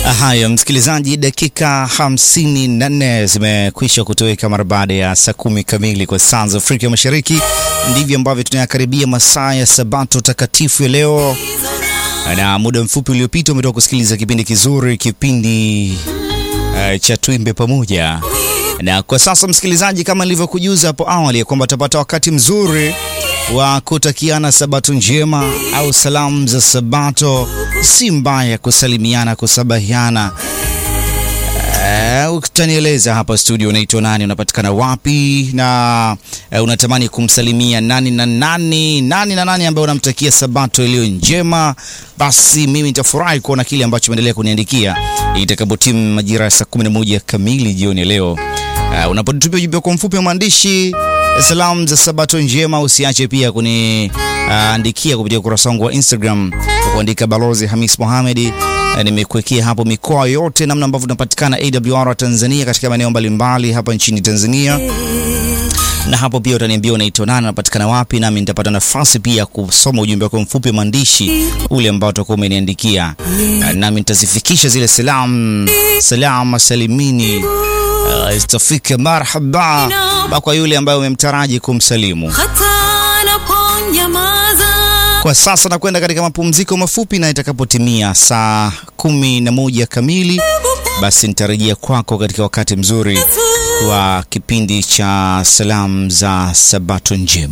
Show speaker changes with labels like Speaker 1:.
Speaker 1: Haya, msikilizaji, dakika hamsini na nne zimekwisha kutoweka mara baada ya saa kumi kamili kwa saa za Afrika Mashariki. Ndivyo ambavyo tunayakaribia masaa ya Sabato takatifu ya leo, na muda mfupi uliopita umetoka kusikiliza kipindi kizuri, kipindi uh, cha Tuimbe Pamoja. Na kwa sasa msikilizaji, kama nilivyokujuza hapo awali ya kwamba utapata wakati mzuri wa kutakiana sabato njema au salamu za sabato. Si mbaya kusalimiana, kusabahiana. Uh, utanieleza hapa studio unaitwa nani, unapatikana wapi, na uh, unatamani kumsalimia nani na nani, nani na nani ambaye unamtakia sabato iliyo njema. Basi mimi nitafurahi kuona kile ambacho umeendelea kuniandikia itakapotimu majira ya saa 11 kamili jioni ya leo. Uh, unapotupia ujumbe kwa mfupi wa maandishi salamu za sabato njema, usiache pia kuniandikia uh, kupitia ukurasa wangu wa Instagram kwa kuandika Balozi Hamis Mohamed. Uh, nimekuwekea hapo mikoa yote, namna ambavyo tunapatikana AWR Tanzania katika maeneo mbalimbali hapa nchini Tanzania na hapo pia utaniambia unaitwa nani, unapatikana wapi, nami nitapata nafasi pia kusoma ujumbe wako mfupi maandishi ule ambao utakuwa umeniandikia, nami nitazifikisha zile salamu salama salimini Uh, istafika marhaba kwa yule ambaye umemtaraji kumsalimu. Kwa sasa nakwenda katika mapumziko mafupi, na itakapotimia saa kumi na moja kamili, basi nitarejea kwako katika wakati mzuri wa kipindi cha salamu za sabato njema.